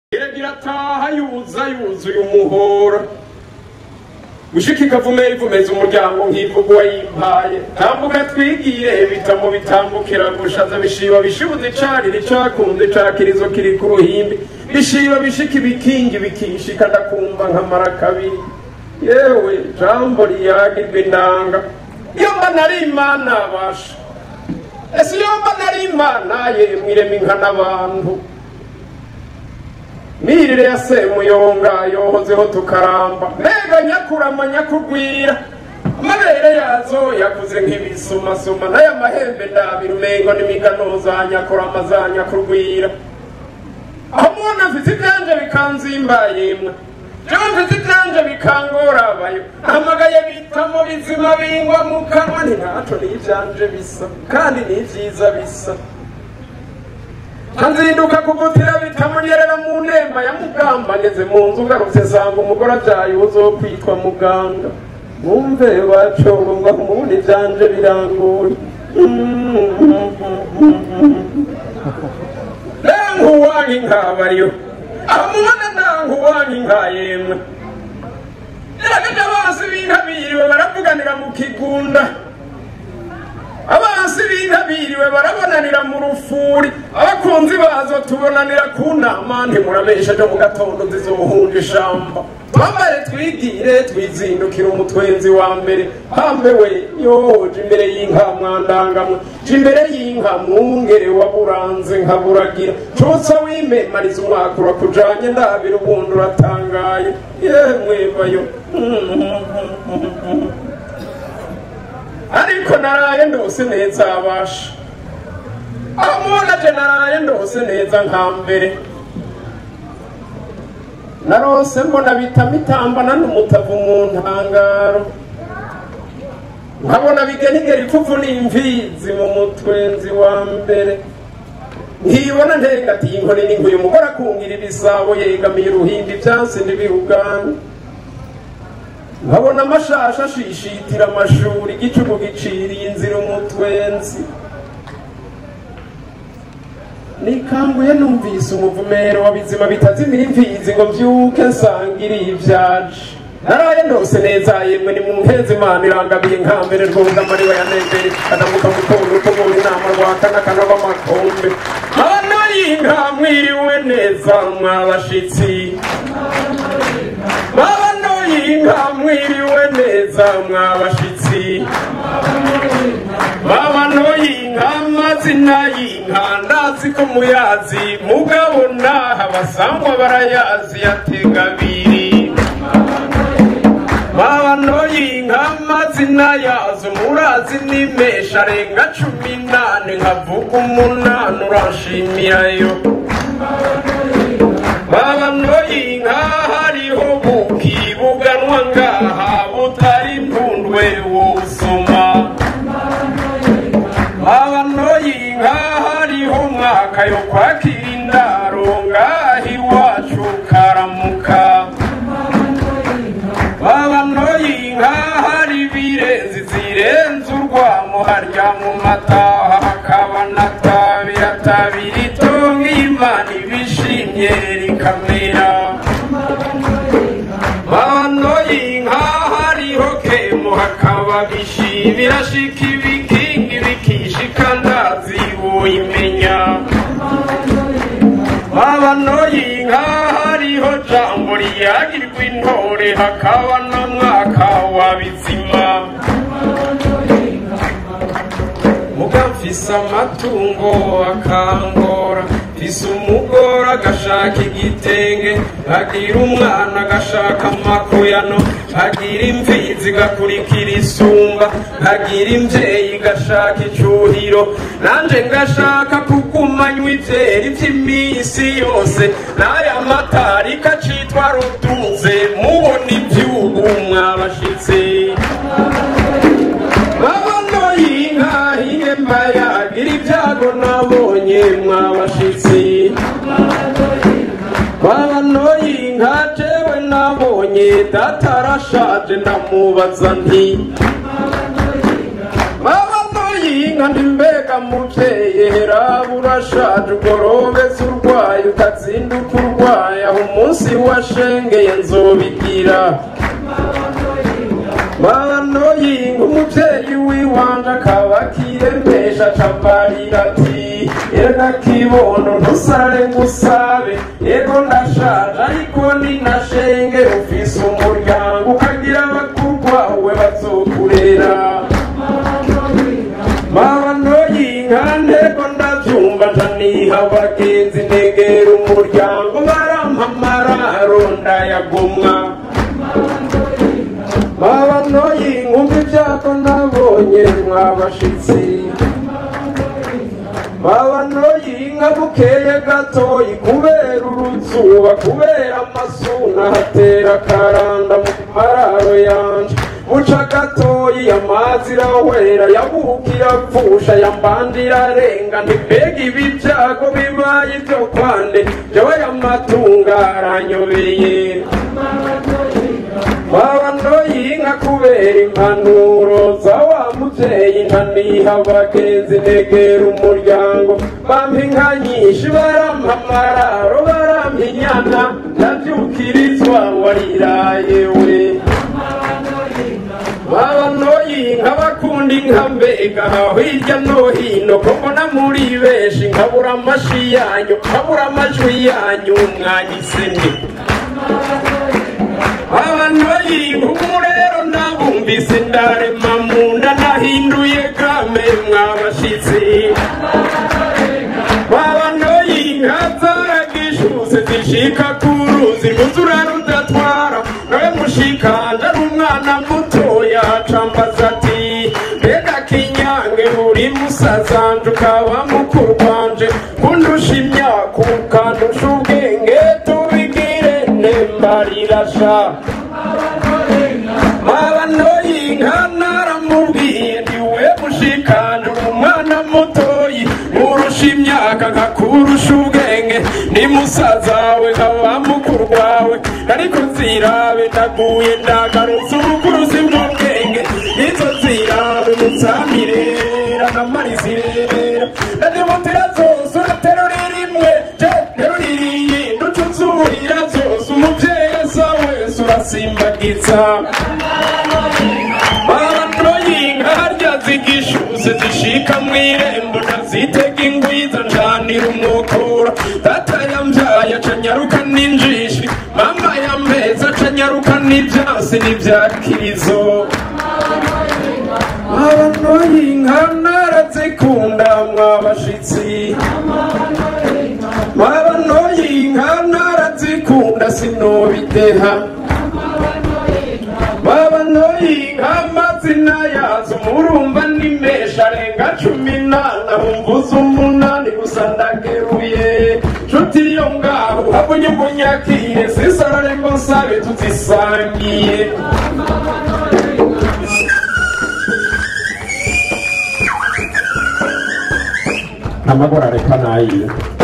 iragira ataha yuza yuzuye umuhora gushika ikavumera ivumeza umuryango nk'ivuga uwayimpaye tambuka twigire bitamo bitambukira gushaza bishiba bishibuza icarira icakunze cakirizo kiri ku ruhimbi bishiba bishika ibikingi bikishika ndakumva nkamara kabiri yewe jambo riyagirwa inanga iyo mba nari imana basha ese iyo mba nari imana yemwe irema inka n'abantu mirire ya semuyonga yohozeho tukaramba mbega nyakurama nyakugwira amabere yazo yakuze nk'ibisumasuma n'aya mahembe ndabira umengo n'imigano za nyakurama za nyakurwira aho mubona mfite ibyanje bikanzimba yemwe jewe mfite ibyanje bikangorabayo ntamagaye bitamo bizima bingwa mu kanwa ni ntaco n'ivyanje bisa kandi n'ivyiza bisa nzinduka kugutira bitamunyerera mu nemba ya mugamba ngeze mu nzu ngarutse nsanga umugore abyaye uzo kwitwa muganga mwumve wacogo ngo mubundi ivyanje birangoye nankuwanka inkabariyo aho mubona nankuwanka inka yemwe iragaje abansi b'inka biriwe baravuganira mu kigunda abansi b'inka biriwe barabonanira mu rufuri abakunzi bazo tubonanira ku nama ntimurabesheje mu gatondo zizohunja ishamba twambare twigire twizindukire umutwenzi wa mbere hambe we yoje imbere y'inka mwandangamwe je imbere y'inka mwungere waburanze nkaburagira cotsa wimemariza umwaka urakujanye ndabira ubundi uratangaye yemwe bayo ariko naraye ndose neza abasha aho mubona je naraye ndose neza nka mbere narose mbona bitama itambana n'umutavu mu ntangaro nkabona bigenigera ipfuvu n'imvizi mu mutwenzi wa mbere nkibona ntegatiye inkoni n'inkuye umugore akungira ibisabo yegamiye uruhimbi vyansi n'ibihugani nkabona amashasha ashishitira amashuri igicuku giciriye inzira umutwenzi nikanguye numvise umuvumero wa bizima bitazimira imfizi ngo mvyuke nsangiriye ivyaje naraye ndose neza yemwe ni mumpezi imana irangabiye nkambere rwunga mariwa ya nembere kadamuka mutondo utugura inama rwakana kanaba amakombe abana y'inka mwiriwe neza mwabashitsi babano y'inka mwiriwe neza mwabashitsi babano y'inka amazina y'inka ndazi ko muyazi mugabo naha basangwa barayazi yatega abiri babano y'inka amazina yazo murazi nimesha arenga cumi nane nkavuga umunani uranshimirayo babano y'inka hariho buki buganwa ngaha butari mpundwe wosoma babano y'inka hariho umwaka yo kwakira indaro ngaha iwacu karamuka babano y'inka hari ibirenzi zirenze urwamo harya mu mataha hakaba natabira tabira itonga imana ibishimye rikamera babano y'inka hariho kemu hakaba bishi birashika ibikingi bikishika ndazi woyimenya babano y'inka hariho jambo riyagirwa intore hakaba na mwaka wa bizima muga mfise amatungo akangora mfise umugore agashaka igitenge agira umwana agashaka amakuyano agira imfizi gakurikira isumba agira imvyeyi gashaka icuhiro nanje ngashaka kugumanywa ivyeri vy'iminsi yose n'aya matari kacitwa ruduze mubona ivyubu mwabashitsi babano y'inka ihemba yagira ibyago nabonye mwabashitsi babano y'inka jewe nabonye data arashaje ndamubaza nti babano y'inka inka ndimbega muvyeyi herabu urashaje ugorobeze urwaye ukazinduka urwaye aho umunsi washengeye nzobigira mano yinga umuvyeyi wiwanje akaba akiremesha acambarira ati erega kibono ntusare ngusabe yego ndashaje ariko ninashenge ufise umuryango ukagira abakurwawe bazokurera mabano y'inka ntego ndavyumva ntaniha abagenzi negera umuryango barampa amararo ndayagomwa mabano y'inkumva ivyako nabonye mwabashitsi mabano y'inka bukeye gatoyi kubera uruzuba kubera amasuna hatera akaranda mu mararo yanje buca gatoyi amazi irawera yabukira pfusha yambandira arenga ntibega ibi vyago bibaye ivyo kwande jewe yamatunga aranyobeye mabano y'inka kubera impanuro za wa muvyeyi ntaniha abagenzi negera umuryango bampa inka nyinshi barampa amararo barampa inyana ndavyukirizwa wariraye we mabano y'inka bakunda inka mbega aho hirya no hino ko mbona muri benshi nkabura amashi yanyu nkabura amajwi yanyu mwanyisemye abantu bayinkumu rero nabumvise ndarema mu nda nahinduye game mwabashitsi babano y'inka zaragishuse zishika ku ruzi rwuzura rudatwara nawe mushikanje ari umwana mutoya acambaza ati mbega kinyange uri musazanje ukaba mukuru wanje kundusha imyaka ukandusha ubwenge tubigire nembarirasha mabano y'inka naramubwiye ndiwe mushikanje umwana mutoyi urusha imyaka nkakurusha ubwenge ni musaza wawe nkaba mukuru wawe ariko nzirabe ndaguye ndagarutse ubukuruzi bw'ubwenge izo nzirabe mutsamirera namarizirera ndadimutira zose uraterura rimwe je terurira iyindi ucuzurira zose umuvyeyi asa wese urasimbagiza mabano y'inka harya zigishuse zishika mw'irembo ndazitega ingwiza njanira umukura data yambyaye acanyaruka n'injishi mama yameza acanyaruka n'ivyasi n'ivyakirizo mabano y'inka narazikunda mwabashitsi mabano y'inka narazikunda sinobideha mabano y'inka amazina yazo murumva ni menshi arenga cumi n'ane humvuza umunani gusa ndageruye nshuti yo ngaho habonye umunyakire sisarare ngo nsabe tuzisangiye amagora reka nayiye